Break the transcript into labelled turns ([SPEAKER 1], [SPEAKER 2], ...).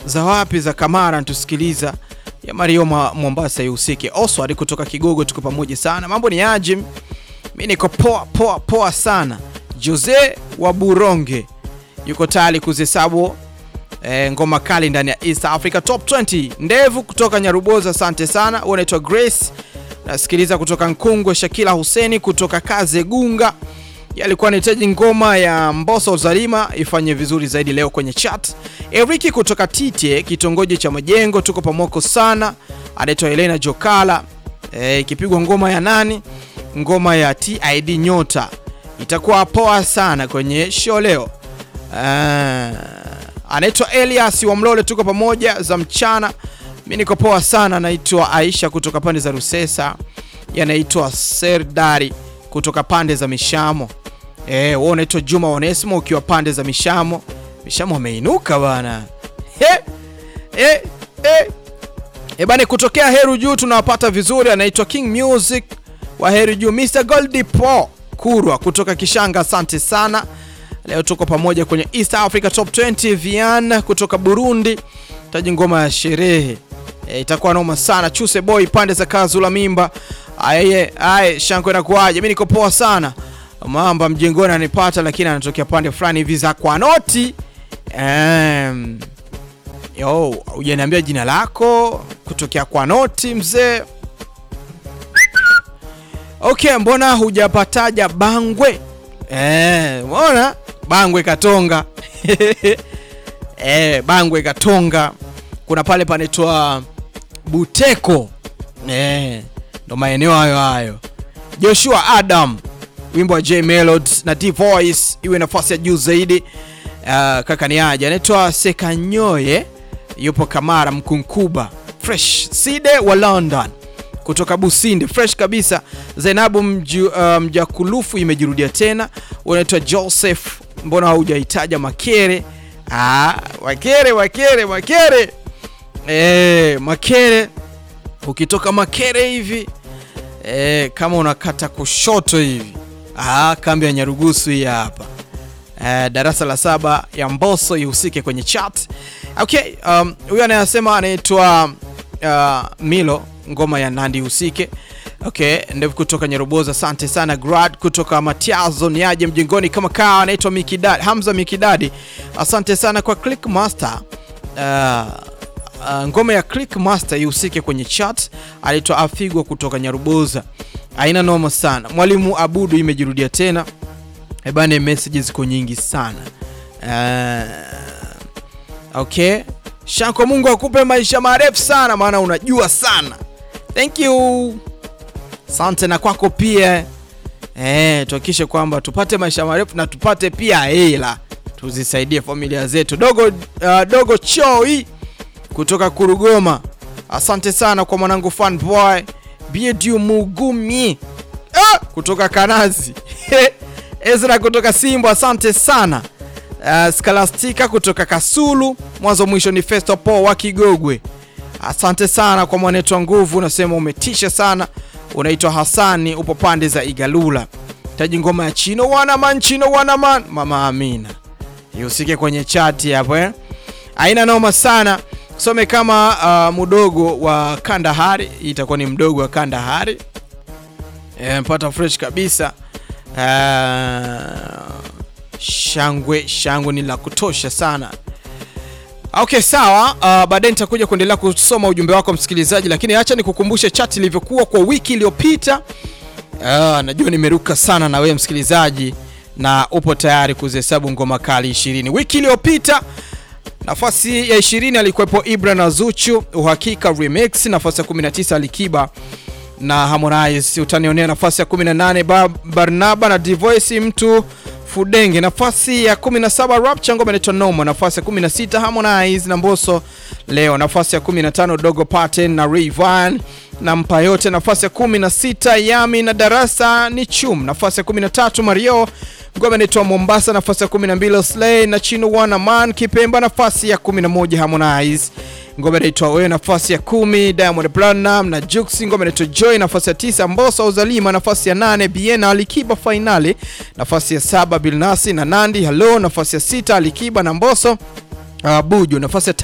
[SPEAKER 1] za wapi za Kamara tusikiliza ya Mario Ma- Mombasa ihusike. Oswald kutoka Kigogo, tuko pamoja sana. Mambo ni aje? Mimi niko poa poa poa sana. Jose wa Buronge yuko tayari kuzihesabu eh, ngoma kali ndani ya East Africa Top 20. Ndevu kutoka Nyaruboza, asante sana. Wewe unaitwa Grace, nasikiliza kutoka Nkungwe. Shakila Huseni kutoka Kazegunga yalikuwa anahitaji ngoma ya Mbosso Zalima ifanye vizuri zaidi leo kwenye chat. Eriki kutoka Tite, kitongoji cha Majengo, tuko pamoko sana. Anaitwa Helena Jokala. Eh, ikipigwa ngoma ya nani? Ngoma ya TID Nyota itakuwa poa sana kwenye show leo. Ah, anaitwa Elias wa Mlole, tuko pamoja za mchana. Mimi niko poa sana. Anaitwa Aisha kutoka pande za Rusesa, yanaitwa Serdari kutoka pande za Mishamo. Eh, wewe unaitwa Juma Onesimo ukiwa pande za Mishamo. Mishamo ameinuka bana. He, eh, eh. E bani, kutokea Heru Juu tunawapata vizuri. Anaitwa King Music wa Heru Juu, Mr Goldie Po Kurwa kutoka Kishanga, asante sana. Leo tuko pamoja kwenye East Africa Top 20. Vian kutoka Burundi, taji ngoma ya sherehe e, itakuwa noma sana. Chuse Boy pande za Kazula Mimba, aye aye, shanko inakuaje? Mimi niko poa sana. Mamba mjengoni anipata, lakini anatokea pande fulani hivi za kwa noti um, Yo, hujaniambia jina lako kutokea kwa noti mzee. Okay, mbona hujapataja Bangwe? Eh, mbona Bangwe Katonga? Eh, Bangwe Katonga. Kuna pale panaitwa Buteko. Eh, ndo maeneo hayo hayo. Joshua Adam, wimbo wa J Melody na D Voice iwe nafasi ya juu zaidi. Uh, kaka ni aje anaitwa Sekanyoye yupo Kamara Mkunkuba fresh Side wa London kutoka Businde fresh kabisa. Zainabu mju, uh, Mjakulufu imejirudia tena. Unaitwa Joseph, mbona haujahitaja Makere? Ah, Makere Makere Makere eh, Makere ukitoka Makere hivi eh, kama unakata kushoto hivi ah, kambi ya Nyarugusu hii hapa eh, darasa la saba ya Mbosso ihusike kwenye chat. Okay, um, huyu anayesema anaitwa uh, Milo, ngoma ya Nandi ihusike. Okay, ndevu kutoka Nyaruboza, asante sana. Grad kutoka Matiazo niaje mjengoni kama kaa, anaitwa Mikidadi Hamza Mikidadi, asante sana kwa Click Master. Uh, uh, ngoma ya Click Master ihusike kwenye chat. Anaitwa Afigwa kutoka Nyaruboza, aina noma sana. Mwalimu Abudu imejirudia tena. Ebane, messages ziko nyingi sana. Uh, okay. Shanko, Mungu akupe maisha marefu sana, maana unajua sana. Thank you. Asante na kwako pia. Eh, tuhakikishe kwamba tupate maisha marefu na tupate pia hela, tuzisaidie familia zetu. Dogo, uh, dogo Choi kutoka Kurugoma, asante sana kwa mwanangu fan boy Biedu Mugumi ah, kutoka Kanazi Ezra kutoka Simbo, asante sana. Uh, Skalastika kutoka Kasulu, mwanzo mwisho ni Festo Po wa Kigogwe, asante sana kwa mwanetu wa nguvu, unasema umetisha sana. Unaitwa Hasani, upo pande za Igalula, taji ngoma ya Chino wanaman, Chino wanaman, mama Amina ihusike kwenye chati hapo eh? Aina noma sana, some kama uh, mdogo wa Kandahari, itakuwa ni mdogo wa Kandahari e, mpata fresh kabisa. Uh, shangwe shangwe ni la kutosha sana. Okay, sawa. Uh, baadaye nitakuja kuendelea kusoma ujumbe wako msikilizaji, lakini acha nikukumbushe chat ilivyokuwa kwa wiki iliyopita. Uh, najua nimeruka sana na wewe msikilizaji, na upo tayari kuzihesabu ngoma kali 20 wiki iliyopita. Nafasi ya 20 alikuwepo Ibra na Zuchu, uhakika remix. Nafasi ya 19 Alikiba na Harmonize. Utanionea nafasi ya 18 ba Barnaba na Divoice mtu Fudenge. Nafasi ya 17 Rapcha ngoma inaitwa Noma. Nafasi ya 16 Harmonize na Mbosso leo. Nafasi ya 15 Dogo Paten na Rayvanny na mpa yote. Nafasi ya 16 Yami na Darasa ni Chum. Nafasi ya 13 Mario ngoma inaitwa Mombasa. Nafasi ya 12 Slay na Chino Wana Man Kipemba. Nafasi ya 11 Harmonize ngoma inaitwa wewe. Nafasi ya kumi Diamond Platnumz na Jux ngoma inaitwa Joy. Nafasi ya tisa Mbosso Uzalima. Nafasi ya nane Biena Alikiba Finali. Nafasi ya saba Bilnasi na Nandi Hello. Nafasi ya sita Alikiba na Mbosso uh, Buju. Nafasi ya